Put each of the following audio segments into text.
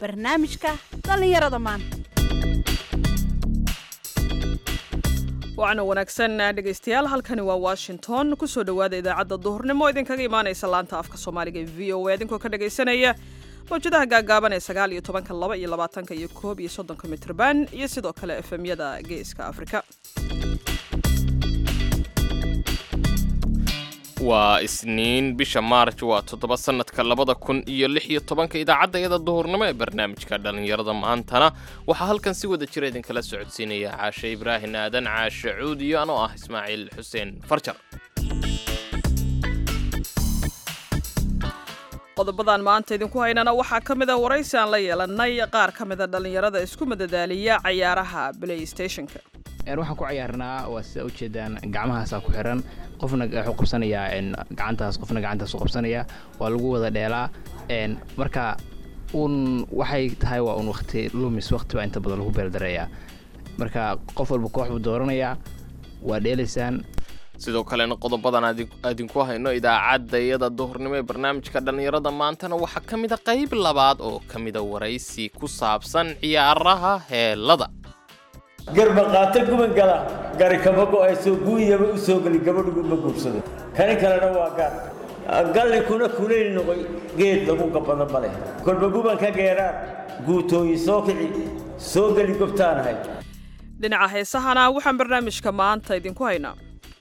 barnaamijka dhallinyarada maanta waana wanaagsan dhegaystayaal halkani waa washington kusoo dhowaada idaacadda duhurnimo idinkaga imaanaysa laanta afka soomaaliga ee v o a idinkoo ka dhagaysanaya mawjadaha gaagaaban ee sagaal iyo tobanka laba iyo labaatanka iyo koob iyo soddonka mitrban iyo sidoo kale efemyada geeska afrika waa isniin bisha maarj waa toddoba sannadka labada kun iyo lix iyo tobanka idaacadda iyada duhurnimo ee barnaamijka dhallinyarada maantana waxaa halkan si wada jira idinkala socodsiinaya caashe ibraahin aadan caashe cuud iyo anoo ah ismaaciil xuseen farjar qodobadan maanta idinku haynana waxaa ka mid a waraysi aan la yeelanay qaar ka mida dhallinyarada isku madadaaliya cayaaraha playstationka waxaan ku cayaarnaa waa sida ujeedaan gacmahaasaa ku xiran qofna wuxuu qabsanayaa gacantaas qofna gacantaas u qabsanaya waa lagu wada dheelaa marka un waxay tahay waa un waqti lumis waqti baa inta badan lagu beeldareeyaa marka qof walba koox buu dooranayaa waa dheelaysaan sidoo kalena qodobadan idinku hayno idaacadda iyada duhurnimo ee barnaamijka dhallinyarada maantana waxaa ka mida qayb labaad oo ka mida waraysi ku saabsan ciyaaraha heelada garba qaata guban gala gari kama go'ayso guuyaba u soo geli gabadhigu ma guursado kani kalena waa gaar galli kuna kulayl noqoy geed lagu gabbado ma leh kolba guban ka geeraan guutooyi soo kici soo geli gobtaanahay dhinaca heesahana waxaan barnaamijka maanta idinku haynaa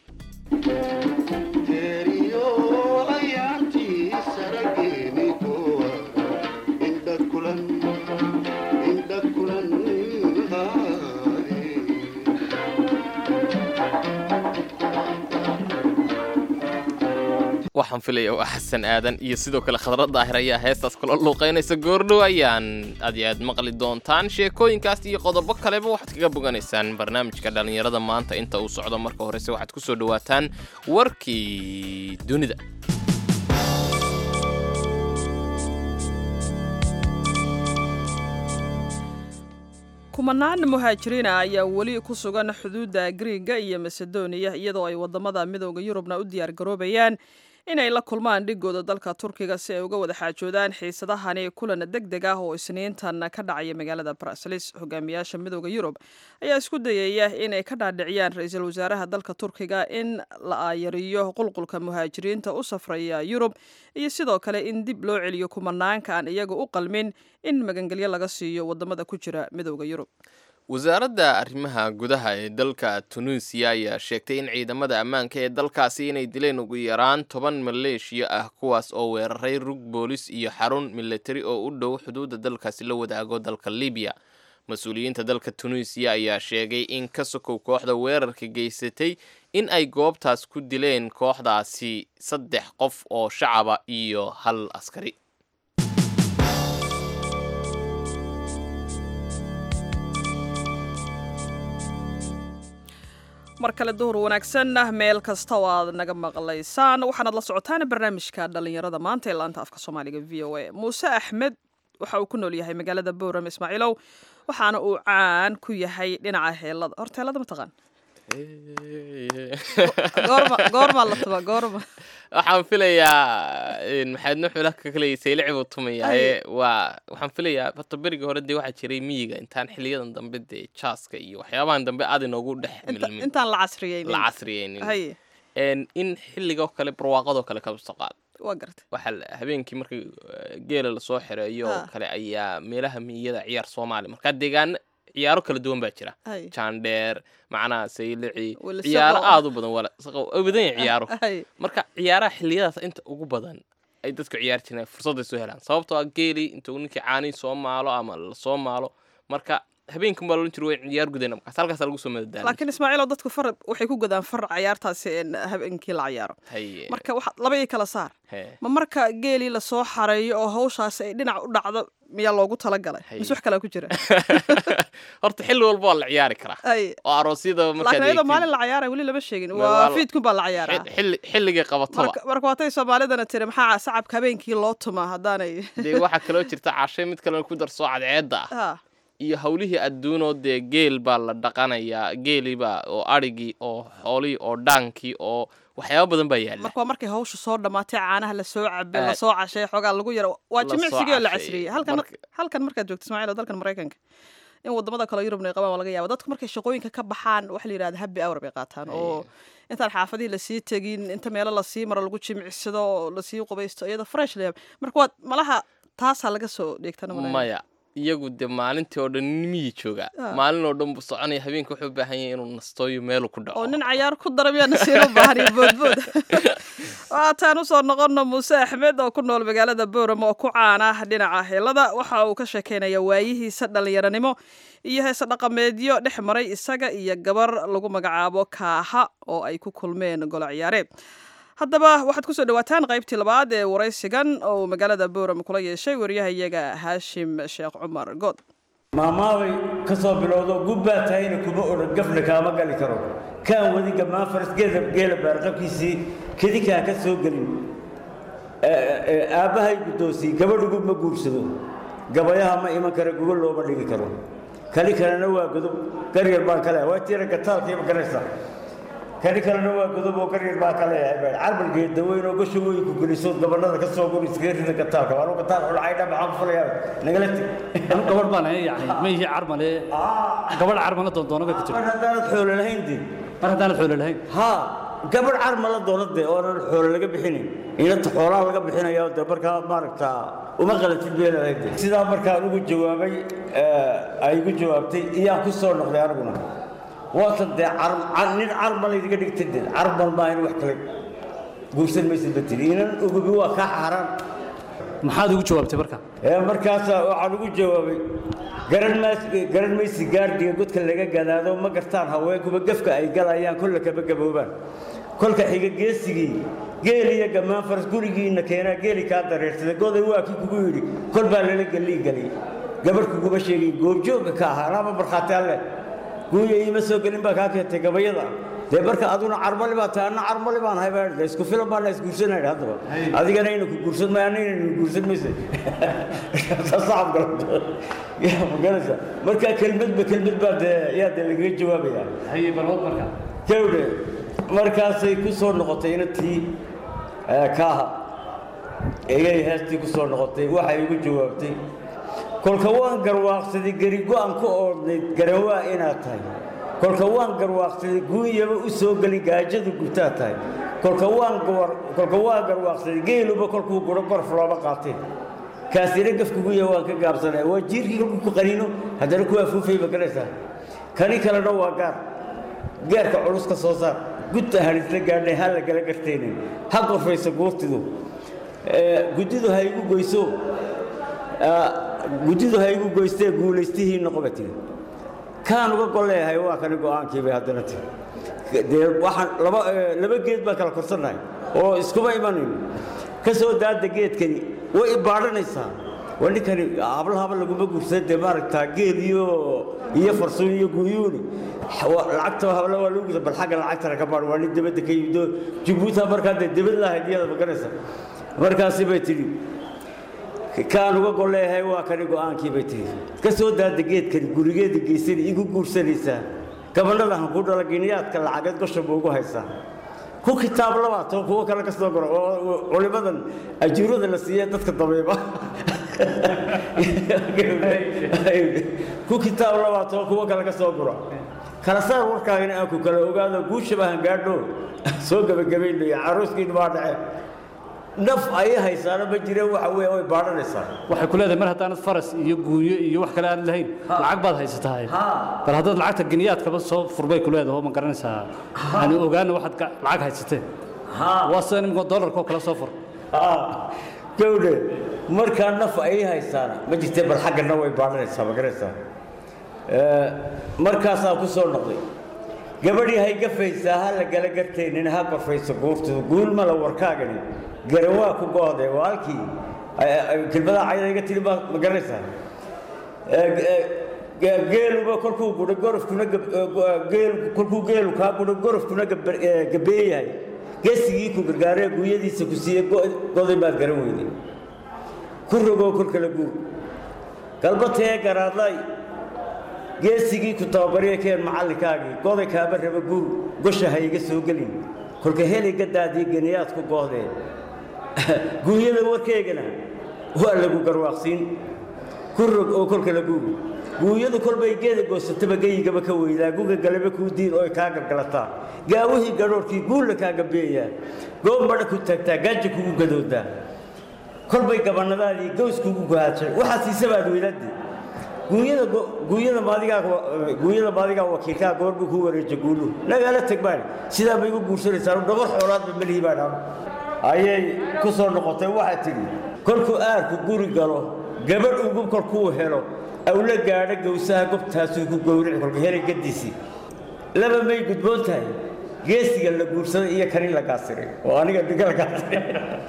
waxaan filaya waa xasan aadan iyo sidoo kale khadra daahir ayaa heestaas kula luuqaynaysa goordhow ayaan aad iyo aad maqli doontaan sheekooyinkaas iyo qodobo kaleba waxaad kaga boganaysaan barnaamijka dhallinyarada maanta inta uu socdo marka horese waxaad ku soo dhowaataan warkii dunida kumanaan muhaajiriina ayaa weli ku sugan xuduudda griiga iyo masedoniya iyadoo ay wadamada midooda yurubna u diyaar garoobayaan inay la kulmaan dhigooda dalka turkiga si ay uga wada xaajoodaan xiisadahani kulan deg deg ah oo isniintan ka dhacaya magaalada brasilis hogaamiyaasha midooda yurub ayaa isku dayaya inay ka dhaadhiciyaan ra-iisul wasaaraha dalka turkiga in la aayariyo qulqulka muhaajiriinta u safraya yurub iyo sidoo kale in dib loo celiyo kumanaanka aan iyaga u qalmin in magangelyo laga siiyo wadamada ku jira midooda yurub wasaaradda arrimaha gudaha ee dalka tunuusiya ayaa sheegtay in ciidamada ammaanka ee dalkaasi inay dileen ugu yaraan toban maleeshiya ah kuwaas oo weeraray rug boolis iyo xarun militari oo u dhow xuduudda dalkaasi la wadaago dalka libiya mas-uuliyiinta dalka tunuusiya ayaa sheegay in ka sokow kooxda weerarka geysatay in ay goobtaas ku dileen kooxdaasi saddex qof oo shacaba iyo hal askari mar kale duhur wanaagsan meel kasta oo aad naga maqlaysaan waxaanaad la socotaan barnaamijka dhallinyarada maanta ee laanta afka soomaaliga v o a muuse axmed waxa uu ku nool yahay magaalada bowram ismaaciilow waxaana uu caan ku yahay dhinaca heelada horta heelada ma taqaan goormaa la tuba goorma waxaan filayaa maxaadna xula ka kalaya saylici buu tumayahay waa waxaan filayaa horta berigii hore dee waxaa jiray miyiga intaan xiliyadan dambe dee jaaska iyo waxyaabahan dambe aad inoogu dhex milmin intaan la casriyeynin la casriyeynin haye in xilligoo kale barwaaqadoo kale kabso qaad waa gartay waxaa habeenkii markii geela lasoo xereeyo oo kale ayaa meelaha miyada ciyaar soomaali markaa deegaana ciyaaro kala duwan baa jira haye jaandheer macnaha saylici Wala ciyaaro saqo. aada u badan wala saqo way badan yahay ciyaaro haye marka ciyaaraha xilliyadaas inta ugu badan ay dadku ciyaari jireen fursadday soo helaan sababtoo ah geeli intuu ninkii caanii soo maalo ama lasoo maalo marka habeenkan baa loodhan jira way ciyaar gudayna markaas halkaasa lagu soo madadaala laakiin ismaaciilow dadku far waxay ku gadaan far cayaartaasi in habeenkii la cayaaro haye marka waxa laba ii kala saar hee ma marka geelii lasoo xareeyo oo hawshaasi ay dhinac u dhacdo miyaa loogu talagalay Haye. mise wax kalaa ku jira horta xilli walba waa la ciyaari karaa haye oo aroosyada markaad laakiin iyadoo eegtid, maalin la cayaaraya weli lama sheegin Ma waa waa la- fiidkun baa la cayaaraa xil- xilli xilligay qabataba marka marka waatay soomaalidana tiri maxaa sacabka habeenkii loo tumaa haddaanay dee waxaa kaloo jirta cashay mid kalena ku darsoo cadceedda ah ha iyo howlihii adduunoo dee geel baa la dhaqanayaa geeliibaa oo adhigii oo xoolihii oo dhaankii oo waxyaaba badan baa yaalla marka waa markay hawsha soo dhammaatay caanaha lasoo cabe Aad. lasoo cashay xoogaa lagu yaro waa Lasoo jimicsigii oo la casheeyey. casriyey halkan Marka- halkan markaad joogto ismaaciil oo dalkan maraykanka in wadamada kale yurubna ay qabaan waa laga yaaba dadku markay shaqooyinka ka baxaan waxa la yidhahda happy hour bay qaataan oo intaan xaafadihii lasii tegin inta meelo lasii maro lagu jimicsado oo lasii qubaysto iyada fresh la marka waad malaha taasaa laga soo dheegtana maya iyagu de maalintii oo dhan nin miyii joogaa Ah. maalin oo dhan buu soconaya habeenka wuxuu u baahan yahay inuu nastooyo meelu ku dhaco oo nin cayaar ku dara miyaa nasiino baahan iyo boodbood waataan usoo noqono muuse axmed oo ku nool magaalada boorama oo ku caana dhinaca heelada waxa uu ka sheekeynaya waayihiisa dhallinyaranimo iyo heese dhaqameedyo dhex maray isaga iyo gabar lagu magacaabo kaaha oo ay ku kulmeen golo ciyaare haddaba waxaad kusoo dhawaataan qaybtii labaad ee waraysigan oo uu magaalada boorama kula yeeshay wariyahayaga haashim sheekh cumar good maamaabay ka soo bilowdo gubbaa tahayna kuma odhan gafna kaama gali karo kaan wadi gammaan farasgeeda geela baarqabkiisii kedikaan ka soo gelin aabbahay guddoonsii gabadhigu ma guursado gabayaha ma iman kara gugo looma dhigi karo kali kalena waa godob garyar baan ka leeyahay waa tiira gataalkiiba garanaysa kani kalena waa godob oo garyar baan ka leeyahay baa carbalgeed daweyn oo gasho weyn ku gelisood gabanada ka soo gur iskaga rida gataalka waa gataal xulcaydha maxaan ku falayaa nagala teg anu gabadh baan ahay yani ma ihi carmale gabadh carmala doondoona bay ku jirta mar haddaanad xoolo lahayn dee mar haddaanad xoolo lahayn haa gabadh carma la doona dee oonan xoolo laga bixinayn inanta xoolaha laga bixinaya de markaa maaragtaa uma qalantid bay leedahay de sidaa markaan ugu jawaabay eh, ay igu jawaabtay iyaan ku soo noqday aniguna waatan dee car- car- nin carma laydiga dhigtay dee carmal maa in wax kale guursan maysid ba tiri inan ugubi waa kaa xaaraan maxaad ugu jawaabtay marka ee markaasaa waxaan ugu jawaabay garan maas garan maysi gaardhiga godka laga gadaado ma gartaan haweenkuba gefka ay galayaan kolle kaba gaboobaan kolka xiga geesigii geel iyo gammaan faras gurigiinna keenaa geeli kaa dareersaday goday waa kii kugu yidhi kol baa lala gelii gelay gabarh kuguma sheegin goobjoogga ka ahaa anaaba markhaati alle guuya iima soo gelin baa kaa keentay gabayada dee marka aduna carmali baa tahay anna carmali baan ahay baa de isku filan baana isguursanayna haddaba adigana ina ku guursan maayo anna inaynu guursan maysa sacab galato yaa maganaysa marka kelmadba kelmad baa dee yaa dee lagaga jawaabayaa haye balwad marka gawdhe markaasay ku soo noqotay inantii eh, kaaha ayay heestii ku soo noqotay waxay igu jawaabtay kolka waan garwaaqsaday geri go-an ku oodnayd garawaa inaad tahay kolka waan garwaaqsaday guunyaba u soo geli gaajadu gutaa tahay kolka waan gawar- kolka waan garwaaqsaday geeluba kolkuu guro gorf looma qaateen kaasina gafkuguya waan ka gaabsanaya waa jiirkii kolkuu ku qaniino haddana ku afuufay ma garanaysaa kani kalena waa gaar gaarka culus ka soo saar gudta harisla gaadhay ha la gala gartaynin ha qorfayso guurtidu Eh, guddidu ha igu goyso ah, guddidu ha igu goystee guulaystihii noqoba tiri kaan uga gol leeyahay waa kani go-aankii bay haddana tiri dee waxaan laba eh, laba geed baan kala korsannahay oo iskuma imanin ka soo daada geedkani way ibaadhanaysaa waa ninkani hablahaba laguma guursada dee maaragtaa geed iyo iyo farsuun iyo guyuuni Wa- lacagta habla waa lagu guda bal xagga lacagtana ka baadh waa nin dibadda ka yimid oo jabuuta markaa dee dibad lahayd iyada maganaysa markaasi bay tidhi kaan uga gol leeyahay waa kani go-aankii bay tihi ka soo daada geedkani gurigeeda geysani igu guursanaysaa gabadhada han ku dhala giniyaadka lacageed gosha buu ugu haysaa ku kitaab labaatoo kuwo kale ka soo goro oo oo culimadan ajuurada la siiye dadka dabeeba ku kitaab labaatoo kuwo kale ka soo guro kala saar warkaagana aan ku kala ogaado guushaba han gaadho soo gebagabaynayo carooskiinu baa dhace naf ayay haysaana ma jireen waxa weeye way baadhanaysaa waxay ku leedahay mar haddaanad faras iyo guunyo iyo wax kale aanad lahayn lacag baad haysataa bal haddaad lacagta giniyaadkaba soo furbay ku leedahay oo ma garanaysaa yani ogaana waxaad ga- lacag haysateen waa sida nimka dollarka oo kale soo fur gawdhe markaa naf ayay haysaana ma jirtee bal xaggana way baadhanaysaa ma garanaysaa Eh, markaasaa ku soo noqday gabadhii hay gafaysaa ha la gala gartaynin ha qorfayso guurtidu guulmala warkaagani garawaa ku go'de waa halkii ay- ay- kelmadaa cayda iga tiri baa ma garanaysaa Eh, eh, ge- geeluba kolkuu gudho gorofkuna gab- eh, go- eh, geel kolkuu geelu kaa gudho gorofkuna gab- eh, gabeeyahay geesigii ku gargaaree guuyadiisa ku siiye go- goday baad garan weyday ku rogoo kor kala guur galbatee garaadlay geesigii ku tababariya keen macallinkaagii goday kaaba raba guur gosha ha iga soo gelin kolka heliga daadii geniyaad ku goohdeen guunyada warkeegana waa lagu garwaaqsiin ku rog oo kolka la guugo guunyadu kolbay geeda goosataba geyigaba ka weydaa guga galaba kuu diin oo ay kaa gargalataa gaawihii gadhoorkii guulla kaa gabeeyaa goob madha ku taagtaa gaaja kugu gadoodaa kolbay gabanadaadii gaws kugu gohaadshay waxaa siisabaad weydaadii guunyada guunyada maadigaa guunyada maadigaa wakiilkaa goor buu ku wareeja guulu nagaala tag baan sidaa bay igu guursanaysaa dhabar xoolaadba melihi baa dhaam ayay ku soo noqotay waxaa tidhi kolkuu aarku guri galo gabadh ugu kolkuu helo awla gaadho gowsaha gobtaasuu ku gowrici kolka helay gadiisii laba may gudboon tahay geesiga la guursaday iyo kani la gaasiray oo aniga ninka la gaasiray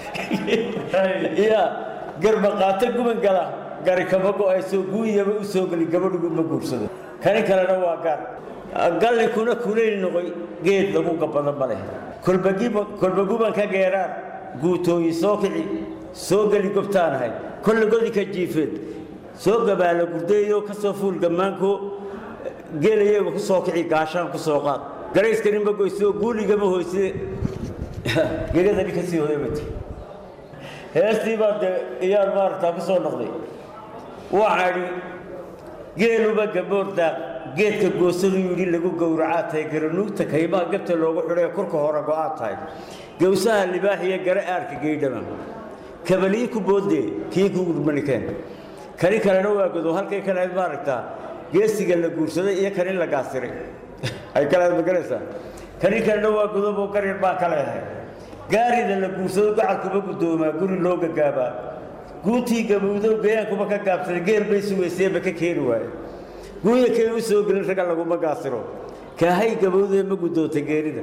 ya garba qaato guban gala gari kama go-ayso guuyaba u soo geli gabadhigu ma guursado kani kalena waa gaar galli kuna kulayl noqoy geed lagu gabado ma leh kolba gubanka geeraan guutooyi soo kici soo geli gobtaanahay kolle godi ka jiifeed soo gabaala gurdeeyo ka soo fuul gammaanko geelayeega ku soo kici gaashaan ku soo qaad garayskaninba goysoo guuligama hoyside gegadani ka sii hoyabati heestii baa dee iyaan maaragtaa ku soo noqday waxaa idhi geeluba gaboor daaq geedka goosadu yidhi lagu gowracaa tahay garanuugta kaymaha gabta loogu xidhay kurka hore go'aa tahay gowsaha libaaxiyo gare aarka geydhama kabalii ku boodee kii ku gurmanikeen kani kalena waa godo halkay kaleed maaragtaa geesiga la guursaday iyo kani la gaasiray ay kaleed magaraysaa kani kalena waa godoboo garyar baa ka leehay gaarida la guursado gacalkuba guddoomaa guri loo gagaabaa guuntii gabowdow gayaankuba ka gaabsaday geer bay sugayseenba ka keeni waaye guuya kay u soo gelin ragga laguma gaasiro kaahay gabowdee ma guddoonta geerida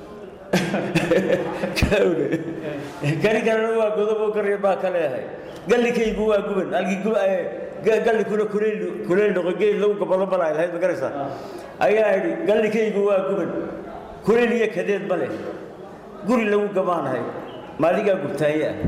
kani kalena waa godoboo garyar baa ka leehay gallikaygu waa guban gallikuna kulayl noqo geed lagu gabado malay lahayd ma garaysaa ayaa idhi gallikaygu waa guban kulayl iyo kadeed ma leh guri lagu gabaanahay maadigaa gubtaaye ah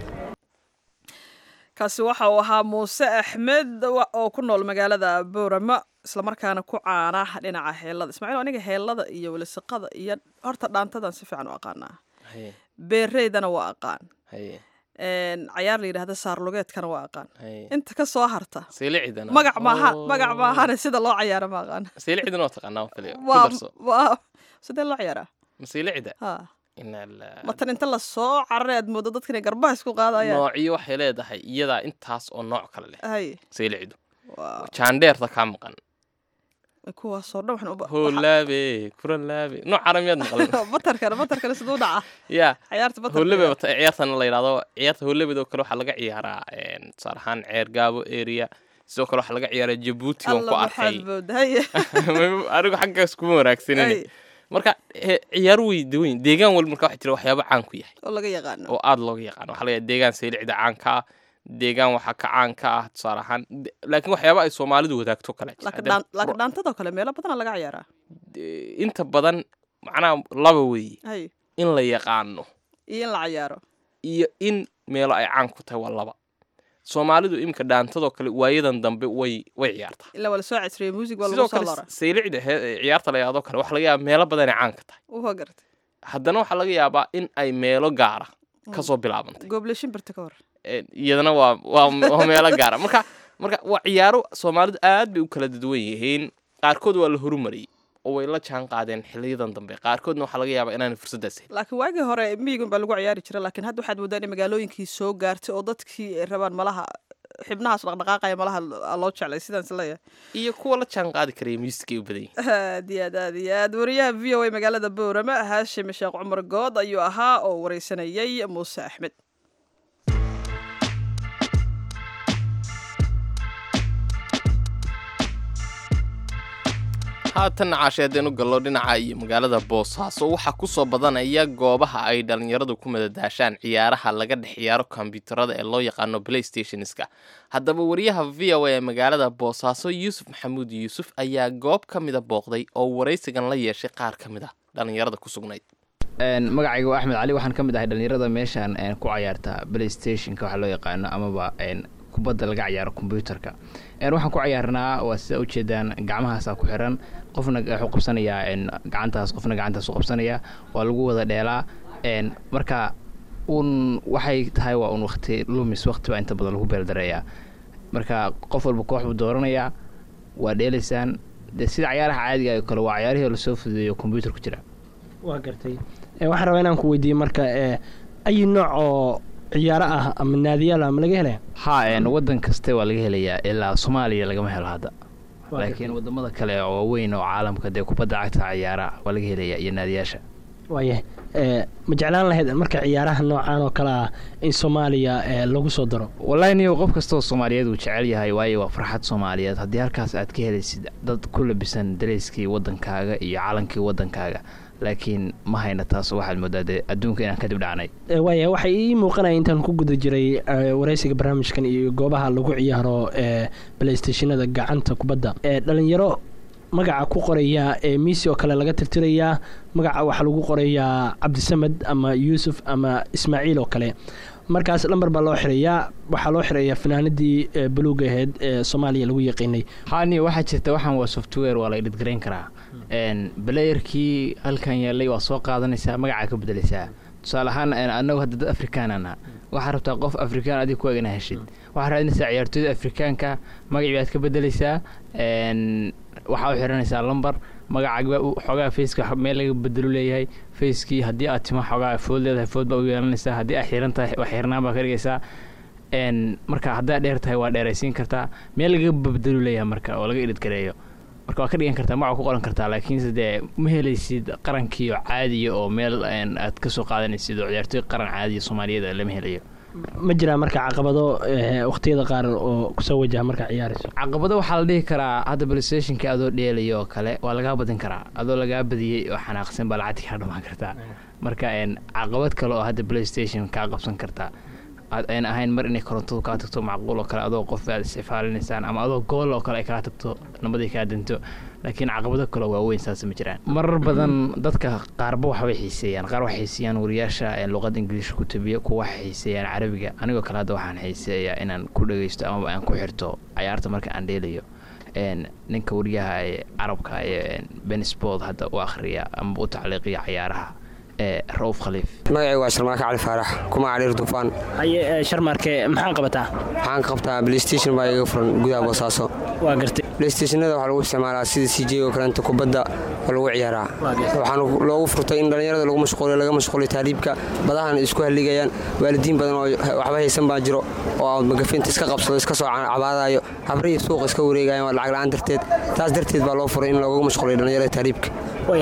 kaasi waxa uu ahaa muuse axmed oo ku nool magaalada boorama islamarkaana ku caana dhinaca heellada ismaaciil aniga heellada iyo welisiqada iyo horta dhaantadan si fiican u aqaanaa beereydana waa aqaan cayaar la yidhahda saarlugeedkana waa aqaan inta ka soo harta saylicidana magac maaha magac maahane sida loo cayaaro ma aqaan saylicidana waa taqaanaa oo kaliya ku waa darso waa sidee loo cayaaraa masaylicida ha ina la matan inta la soo cararay aad moodo dadka inay garbaha isku qaadayaan noocyo waxay leedahay iyadaa intaas oo nooc kale leh hay saylicidu waa jaandheerta kaa maqan kuwaasoo dhan waxaan u ba- hoolaabe kuralaabe nooc caramiyaad maqlan batarkana batarkana siduu dhaca ya cayaarta batarka hoolebe wata ciyaartana la yidhahdo ciyaarta hoolebedoo kale waxaa laga ciyaaraa een, tusaale ahaan ceer gaabo area sidoo kale waxaa laga ciyaaraa jabuuti waan ku alla arkay waxaad moodahay anigu xaggaas kuma wanaagsanin Ay, marka he- ciyaar wey daweyn deegaan walba marka waxaa jira waxyaabo caan ku yahay oo laga yaqaano oo aada looga yaqaano waxaa laga yahay deegaan saylicida caanka ah deegaan waxaa ka caanka ah tusaale ahaan de- laakiin waxyaaba ay soomaalidu wadaagto kale jira. laakiin Hadda dhaan- laakiin dhaantadoo kale meelo badana laga ciyaaraa de- inta badan macnaha laba weeye hay in la yaqaano iyo in la cayaaro iyo in meelo ay caan ku tahay waa laba soomaalidu iminka dhaantadoo kale waayadan dambe way way ciyaartaa ilaa waa la soo casriyey music waa sidoo lagu soo kale lora saylicda he- ciyaarta la yidhahdoo kale waxaa laga yaaba meelo badanay caan ka tahay uha gartay haddana waxaa laga yaabaa in ay meelo gaara kasoo bilaabantay gooble shimbirta ka hor Een, iyadana waa waa waa meelo gaara marka marka waa ciyaaro soomaalidu aad bay u kala dadwan yihiin qaarkood waa la horumariyey oo way la jaan qaadeen xiliyadan dambe qaarkoodna waxaa laga yaabaa inaanay fursaddaas helin laakiin waagii hore miyigun baa lagu ciyaari jira laakiin hadda waxaad mooddaa in magaalooyinkii soo gaartay oo dadkii ay rabaan malaha xibnahaas dhaqdhaqaaqaya malaha loo jeclay sidaan is leeyahay iyo kuwa la jaan qaadi karaya muusikay u badan yihiin aad iyo aad aad iyo aad wariyaha v o a magaalada boorama haashim sheekh cumar good ayuu ahaa oo wareysanayay muuse axmed haatan caashe haddaynu gallo dhinaca iyo magaalada boosaaso waxaa ku soo badanaya goobaha ay dhallinyaradu ku madadaashaan ciyaaraha laga dhex ciyaaro kombyuutarada ee loo yaqaano playstationska haddaba wariyaha v o a ee magaalada boosaaso yuusuf maxamuud yuusuf ayaa goob ka mida booqday oo waraysigan la yeeshay qaar ka mid a dhallinyarada ku sugnayd Een, magacayga waa axmed cali waxaan ka mid ahay dhallinyarada meeshaan een, ku cayaarta playstationka waxa loo yaqaano amaba een, kubadda laga ciyaaro kombyuutarka waxaan ku ciyaarnaa waa sida ujeedaan gacmahaasaa ku xiran qofna wuxuu qabsanayaa gacantaas qofna gacantaas u qabsanaya waa lagu wada dheelaa marka un waxay tahay waa un waqti lumis waqti baa inta badan lagu beeldareeyaa marka qof walba koox buu dooranayaa waa dheelaysaan de sida cayaaraha caadiga oo kale waa cayaarihii lasoo fududeeyo kombyuutar ku jira waa gartay waxaan rabaa inaan ku weydiiye marka ayi nooc oo ciyaaro ah ama naadiyaal ama laga helaya ha wadan kaste waa laga helayaa ilaa soomaaliya lagama helo hadda laakiin wadamada kale oo waaweyn oo caalamka dee kubadda cagta ciyaara waa laga helaya iyo naadiyaasha waayahay ma jeclaan lahayd marka ciyaaraha noocaan oo kale ah in soomaaliya lagu soo daro wallahi niyo qof kastoo soomaaliyeed uu jecel yahay waayo waa farxad soomaaliyeed haddii halkaas aad ka helaysid dad ku labisan dareyskii wadankaaga iyo calankii wadankaaga laakiin ma hayna taas waxaad moodaa dee adduunka inaan kadib dhacnay waaya waxay ii muuqanaya intaan ku guda jiray waraysiga barnaamijkan iyo goobaha lagu ciyaaro playstationada gacanta kubadda dhalinyaro magaca ku qoraya ee miisi oo kale laga tirtirayaa magaca waxaa lagu qorayaa cabdisamed ama yuusuf ama ismaaciil oo kale markaas lamber baa loo xirayaa waxaa loo xirayaa fanaanadii buluuga aheyd ee soomaaliya lagu yaqiinay hani waxaa jirta waxaan waa software waa la edhidgarayn karaa balayerkii halkan yeelay waa soo qaadanaysaa magacaa ka bedelaysaa tusaale ahaan anagu hadda dad afrikaanana waxaa rabtaa qof afrikaan adig ku egna heshid waxaa raadinaysaa ciyaartooyda afrikaanka magacii baad ka bedelaysaa waxaa u xiranaysaa lamber magacaaga xoogaa faceka meel laga bedelo leeyahay facekii haddii aad timo xoogaa food leedahay food baa u yeelanaysaa haddii aad xiran tahay wax xirnaan baa ka dhigaysaa marka haddaad dheer tahay waa dheeraysiin kartaa meel laga bedelo leeyahay marka oo laga edhidgareeyo marka waa ka dhigan kartaa magaca ku qoran kartaa laakiinse dee ma helaysid qarankiio caadiya oo meel aad ka soo qaadanaysid oo ciyaartooy qaran caadiya soomaaliyeed lama helayo ma jiraa marka caqabado waqtiyada qaar oo kusoo wajaha markaa ciyaarayso caqabado waxaa la dhihi karaa hadda balstationka adoo dheelayo oo kale waa lagaa badin karaa adoo lagaa badiyey oo xanaaqsan baa lacagti kaa dhamaan kartaa marka caqabad kale oo hadda playstation kaa qabsan kartaa ayn ahayn mar inay korontadu kaa tagto macquul oo kale adoo qof aad isxifaalinaysaan ama adoo gool oo kale ay kaa tagto nabadii kaa dinto laakiin caqabado kaleo waaweyn saas ma jiraan marar badan dadka qaarba waxbay xiiseeyaan qaar waxay xiiseeyaan wariyaasha luqada ingiliishka ku tabiya kuwa waxay xiiseeyaan carabiga anigoo kale hadda waxaan xiiseeyaa inaan ku dhageysto amaba aan ku xirto cayaarta marka aan dheelayo ninka wariyaha ee carabka ee bensport hadda u akhriya amaba u tacliiqiya cayaaraha rauuf khaliif magacaygu waa sharmaake cali faarax kuma cadhiir dufaan haye sharmaarke maxaan qabataa waxaan ka qabtaa playstation baa iga furan gudaha boosaaso waa gartay playstationada waxaa lagu isticmaalaa sida c j oo kaleenta kubadda oo lagu ciyaaraa waxaana loogu furtay in dhallinyarada lagu mashquuliyo laga mashquuliyo taariibka badahan isku halligayaan waalidiin badan oo waxba haysan baa jiro oo magafinta iska qabsado iska soo cabaadayo habrihii suuqa iska wareegayan waa lacag la-aan darteed taas darteed baa loo furay in loogu mashquuliyo dhallinyarada taariibka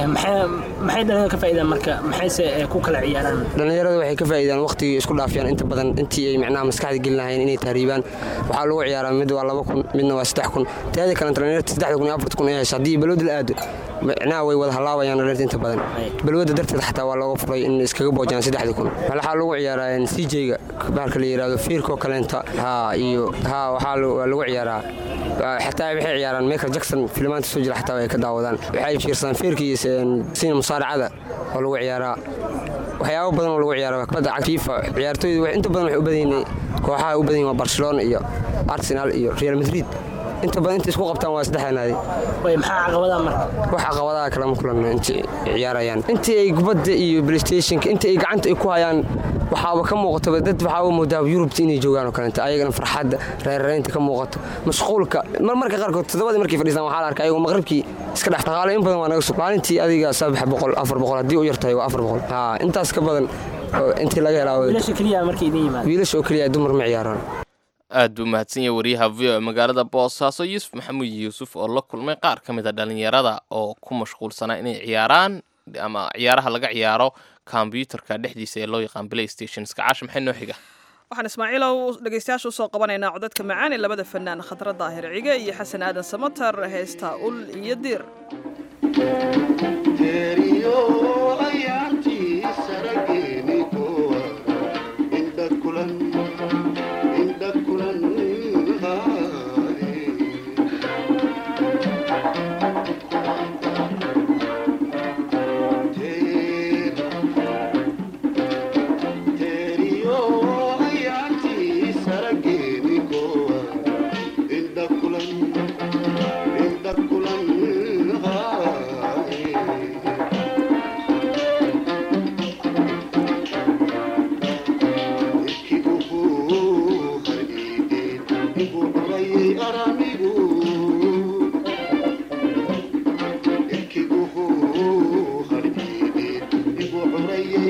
maxay dhallinyarada ka faa'iidaan marka maxayse ku kala ciyaaraan dhallinyarada waxay ka faa'iidaan waqtigii isku dhaafiyaan inta badan intii ay micnaha maskaxda gelin lahayeen inay tahriibaan waxaa lagu ciyaaraa mid waa laba kun midna waa saddex kun teeda kale dhallinyarta saddexda kun iyo afarta kun ay hesha haddii balwada la aado micnaha way wada halaabayaan dhallinyarta inta badan balwada darteed xataa waa looga furay in iskaga boojaan saddexda kun waxaa lagu ciyaaraa c j-ga bahalka la yidhahdo fiirkoo kaleenta haa iyo haa waxaa lagu ciyaaraa xataa waxay ciyaaraan michael jackson filimaanta soo jira xataa ay ka daawadaan waxay fiirsadaan feerka iyo sina musaaracada oo lagu ciyaaraa waxyaabo badan oo lagu ciyaara kubadda cagta fifa ciyaartooydu inta badan waxay u badan yihiin kooxaha u badan yihin waa barcelona iyo arsenal iyo real madrid inta badan inta isku qabtaan waa saddexda naadi maxaa caqabadaha marka wax caqabadaha kalama kulanno intii ciyaarayaan intii ay kubadda iyo playstationka intii ay gacanta ay ku hayaan waxaaba ka muuqataba dad waxaaba moodaa yurubta inay joogaan oo kaleenta ayagana farxadda reerreynta ka muuqato mashquulka marmarka qaarkood toddobadii markay fadhiistaan waxaa la arkay ayagoo maqribkii iska dhex dhaqaale in badan waa naga sug maalintii adiga saddex boqol afar boqol haddii u yartahay waa afar boqol haa intaas ka badan intii laga helaa wiilasha oo keliya dumar ma ciyaaraan aad buu mahadsan yahay wariyaha v o magaalada boosaaso yuusuf maxamuud yuusuf oo la kulmay qaar ka mid a dhallinyarada oo ku mashquulsanaa inay ciyaaraan ama ciyaaraha laga ciyaaro kombyuutarka dhexdiisa ee loo yaqaan playstation iska caash maxay noo xiga waxaan ismaaciilow dhegaystayaasha usoo qabanaynaa codadka macaan ee labada fanaan khadra daahir cige iyo xasan aadan samatar heesta ul iyo diir Terio, ay, anti, sarageni, ko.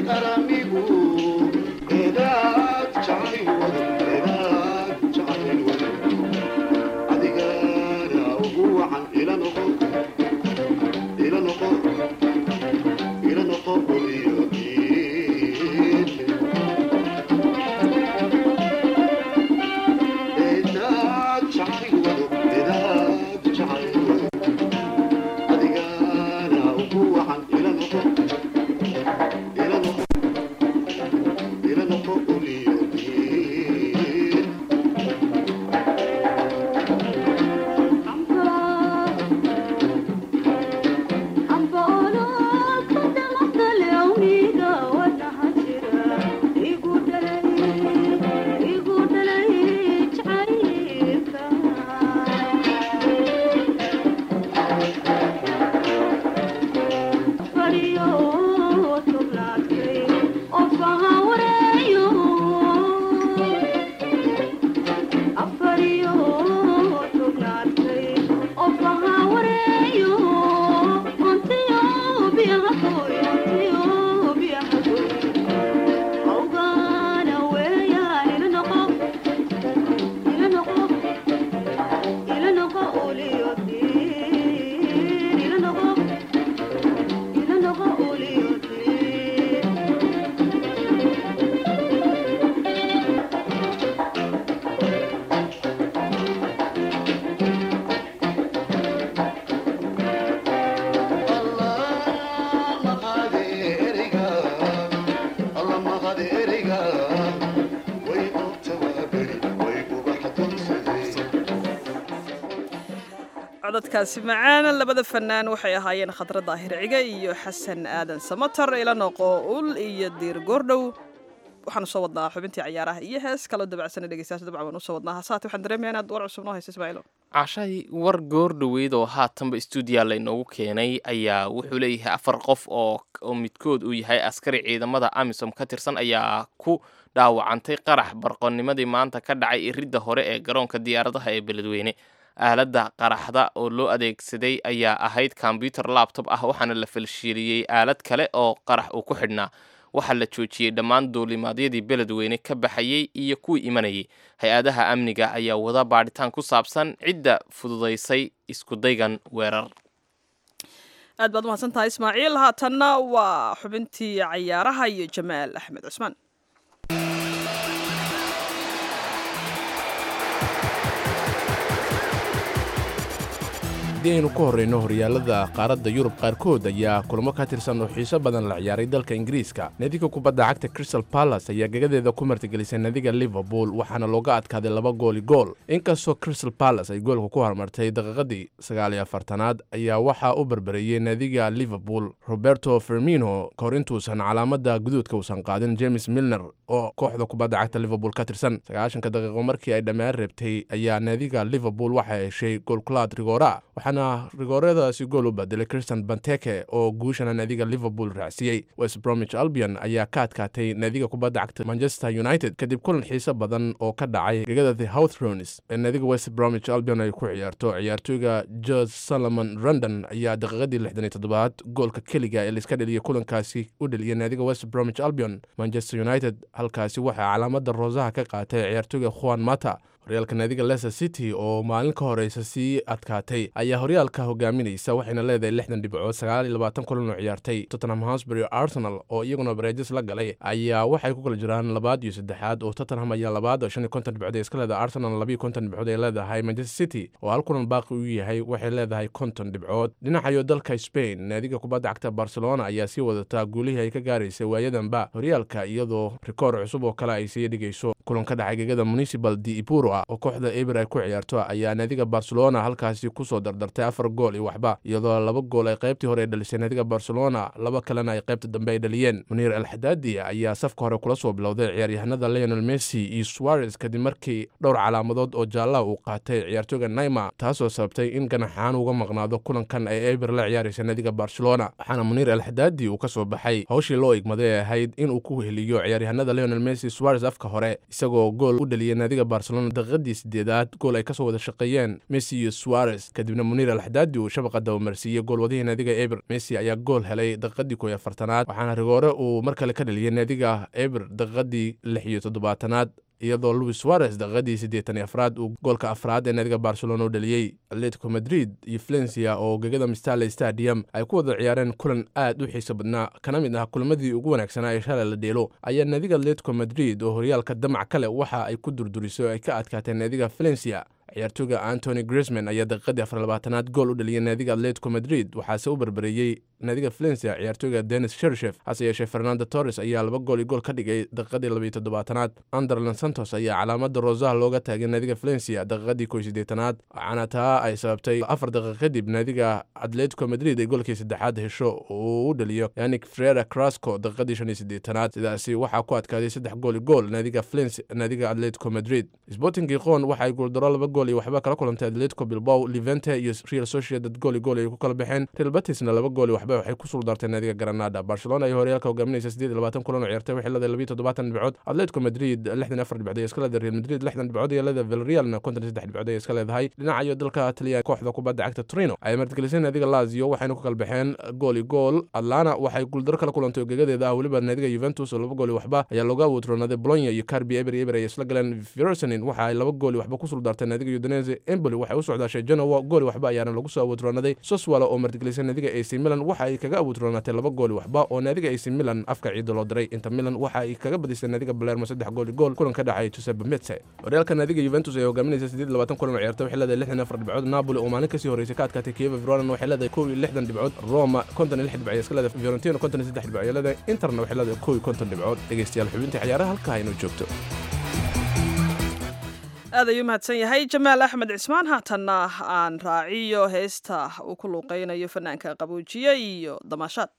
codadkaasi macaan labada fanaan waxay ahaayeen khadra daahir ciga iyo xasan aadan samatar ila noqo ul iyo diir goordhow waxaanu soo wadnaa xubintii cayaaraha iyo hees kaloo dabacsana dhegeystayaasha dabcan waan usoo wadnaa hasaate waxaan dareemayaa inaad war cusub noo hayso ismaaciilo cashay war goor dhoweyd oo haatanba stuudiya laynoogu keenay ayaa wuxuu leeyahay afar qof oo oo midkood uu yahay askari ciidamada amisom ka tirsan ayaa ku dhaawacantay qarax barqonimadii maanta ka dhacay iridda hore ee garoonka diyaaradaha ee beledweyne aaladda qaraxda oo loo adeegsaday ayaa ahayd kombyuter labtob ah waxaana la falshiiliyey aalad kale oo qarax uu ku xidhnaa waxaa la joojiyey dhammaan duulimaadyadii beledweyne ka baxayey iyo kuwii imanayay hay-adaha amniga ayaa wada baadhitaan ku saabsan cidda fududaysay iskudaygan weerar aad baad umahadsan tahay ismaaciil haatanna waa xubintii cayaaraha iyo jamaal axmed cusmaan haddii aynu ku horrayno horyaalada qaaradda yurub qaarkood ayaa kulamo ka tirsan oo xiiso badan la ciyaaray dalka ingiriiska naadiga kubadda cagta crystal balas ayaa gagadeeda ku martigelisay naadiga liverpool waxaana looga adkaaday laba gooli gool inkastoo crystal balas ay goolka ku hormartay daqiiqadii sagaaliyo afartanaad ayaa waxaa u barbareeyey naadiga liverpool roberto fermino kahor intuusan calaamada guduudka uusan qaadin james milner oo kooxda kubadda cagta liverpool ka tirsan sagaashanka daqiiqo markii ay dhammaan reebtay ayaa naadiga liverpool waxay heshay goolkulaad rigora waxaana rigooryadaasi gool u bedelay christian banteke oo guushana naadiga liverpool raacsiiyey west bromwich albion ayaa ka adkaatay naadiga kubadda cagta manchester united kadib kulan xiiso badan oo ka dhacay gegada the houthrones ee naadiga west bromwich albion ay ku ciyaarto ciyaartooyga george solomon rondon ayaa daqiiqadii lixdan iyo toddobaad goolka keliga ee laiska dheliyay kulankaasi u dheliyay naadiga west bromwich albion manchester united halkaasi waxaa calaamada roosaha ka qaatay ciyaartooyga juan mata horyaalka naadiga leicester city oo maalin ka horeysa sii adkaatay ayaa horyaalka hogaaminaysa waxayna leedahay lixdan dhibcood sagaal iyo labaatan kulan oo ciyaartay tottenham hosbury arsenal oo iyaguna bareejis la galay ayaa waxay ku kala jiraan labaad iyo saddexaad oo tottenham ayaa labaad oo shan iyo konton dhibcood ay iska leedahay arsenal labiyo konton dhibcood ay leedahay manchester city oo hal kulan baaqi u yahay waxay leedahay konton dhibcood dhinacayo dalka spain naadiga kubadda cagta barcelona ayaa sii wadataa guulihii ay ka gaaraysay waayadanba horyaalka iyadoo rikoor cusub oo kale ay sii dhigayso kulan ka dhacay gegada municipal de ipuro oo kooxda eber ay ku ciyaarto ayaa naadiga barcelona halkaasi kusoo dardartay afar gool iyo waxba iyadoo laba gool ay qaybtii hore dhalisay naadiga barcelona laba kalena ay qaybta dambe ay dhaliyeen muniir alxadaadi ayaa safka hore kula soo bilowday ciyaaryahanada leonel messi iyo suarez kadib markii dhowr calaamadood oo jaalla uu qaatay ciyaartooyga naima taasoo sababtay in ganaxaan uga maqnaado kulankan ay eber la ciyaaraysa naadiga barcelona waxaana muniir alxadaadi uu ka soo baxay howshii loo igmaday ee ahayd inuu ku heliyo ciyaaryahanada leonel messi suarez afka hore isagoo gool u dhaliyay naadiga barcelona daqiiqadii sideedaad gool ay kasoo wada shaqeeyeen messi iyo suarez kadibna muniir alxadaadi uu shabaqa dabamarsiiyey goolwadihii naadiga eber messi ayaa gool helay daqiiqadii kooiyo afartanaad waxaana rigoore uu mar kale ka dhaliyay naadiga eber daqiiqadii lix iyo toddobaatanaad iyadoo louis suarez daqiiqadii siddeetan iyo afraad uu goolka afraad ee naadiga barcelona u dhaliyey atletico madrid iyo valencia oo gegada mistale stadium ay ku wada ciyaareen kulan aad u xiiso badnaa kana mid ah kulamadii ugu wanaagsanaa ee shalay la dheelo ayaa naadiga atletico madrid oo horyaalka damac kale waxa ay ku durduriso oo ay ka adkaateen naadiga valencia ciyaartooyga antony grisman ayaa daqiiqadii afar labaatanaad gool u dhaliyay naadiga atletico madrid waxaase u barbareeyey naadiga valencia ciyaartooyga denis shershef hase yeeshee fernando torres ayaa laba gool iyo gool ka dhigay daqiiqadii labaiyo toddobaatanaad anderland santos ayaa calaamada rosaha looga taagay naadiga valencia daqiiqadii kow sideetanaad waxaana taa ay sababtay afar daqiiq kadib naadiga atletico madrid ay goolkii saddexaad hesho uu u dhaliyo yanik frera crasco daqiiqadii shan iyo sideetanaad sidaasi waxaa ku adkaaday saddex gool iyo gool naadiga valencia naadiga atletico madrid sporting giqon waxa ay guuldaro laba gool iyo waxba kala kulantay atletico bilbao levente iyo real sociedad gool iyo gool ay ku kala baxeen real batisna laba gool iyo waxba waxay ku suldartay naadiga granada barcelona ay horyaalka hogaaminaysa siddeed iyo labaatan kulan oo ciyaartay waxay leedahay labiyo toddobaatan dhibcood atletico madrid lixdan iyo afar dhibcood ay iska leedahay real madrid lixdan dhibcood iyo leedahay villarrealna konton iyo saddex dhibcood ay iska leedahay dhinaca iyo dalka taliya kooxda kubadda cagta torino ay martigelisay naadiga lazio waxayna ku kala baxeen gool iyo gool atlana waxay guuldaro kala kulantay ogegadeeda ah weliba naadiga juventus oo laba gool iyo waxba ayaa looga awoodroonaaday bologna iyo carbi eber eber ay isla galeen versonin waxa ay laba gool iyo waxba ku suldartay naadiga udinese emboli waxay u socdaashay genoa gool iyo waxba ayaana lagu soo awoodroonaday soswala oo martigelisay naadiga ac milan waxa ay kaga awoodroonaatay laba gool iyo waxba oo naadiga ac milan afka ciida loo diray inter milan waxa ay kaga badisay naadiga balermo saddex gool iyo gool kulan ka dhacay giuseppe metse horyaalka naadiga juventus ee hogaaminaysa siddeed iyo labaatan kulan oo ciyaartay waxay leedahay lixdan iyo afar dhibcood napoli oo maalin kasii horeysay ka adkaatay kieva veronan waxay leedahay kow iyo lixdan dhibcood roma konton iyo lix dhibcood iska leedahay fiorentino konton iyo saddex dhibcood ay leedahay interna waxay leedahay kow iyo konton dhibcood dhegeystayaal xubintii ciyaaraha halkaa inoo joogto aad ayuu mahadsan yahay jamaal axmed cismaan haatanna aan raaciyo heesta uu ku luuqeynayo fanaanka qaboojiye iyo damaashaad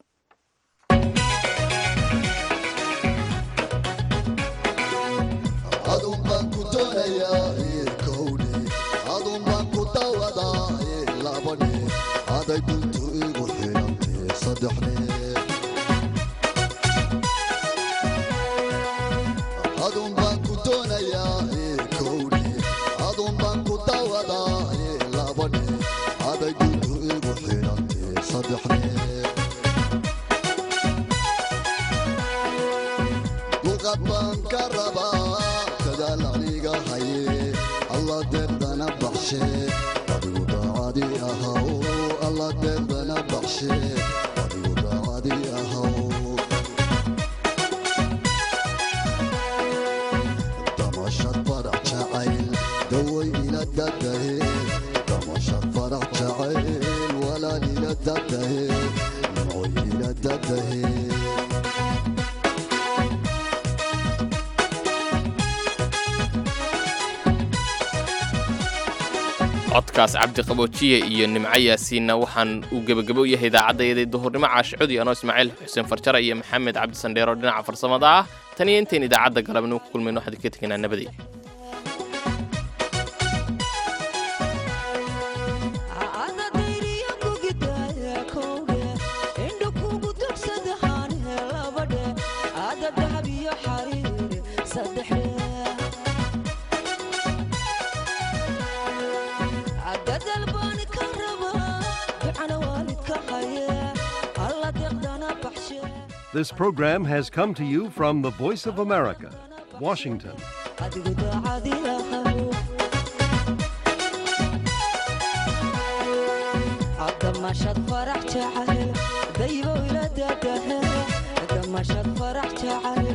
codkaas cabdi qaboojiye iyo nimco yaasiinna waxaan uu gebagabo u yahay idaacaddayaday duhurnimo caashicudi anoo ismaaciil xuseen farjara iyo maxamed cabdi sandheero dhinaca farsamada ah tan iyo intayn idaacadda galabnimo ku kulmayno waxaan ka tegaynaa nabadey This program has come to you from the Voice of America, Washington. دمشت فرح تعال ديبو إلى داده دمشت فرح تعال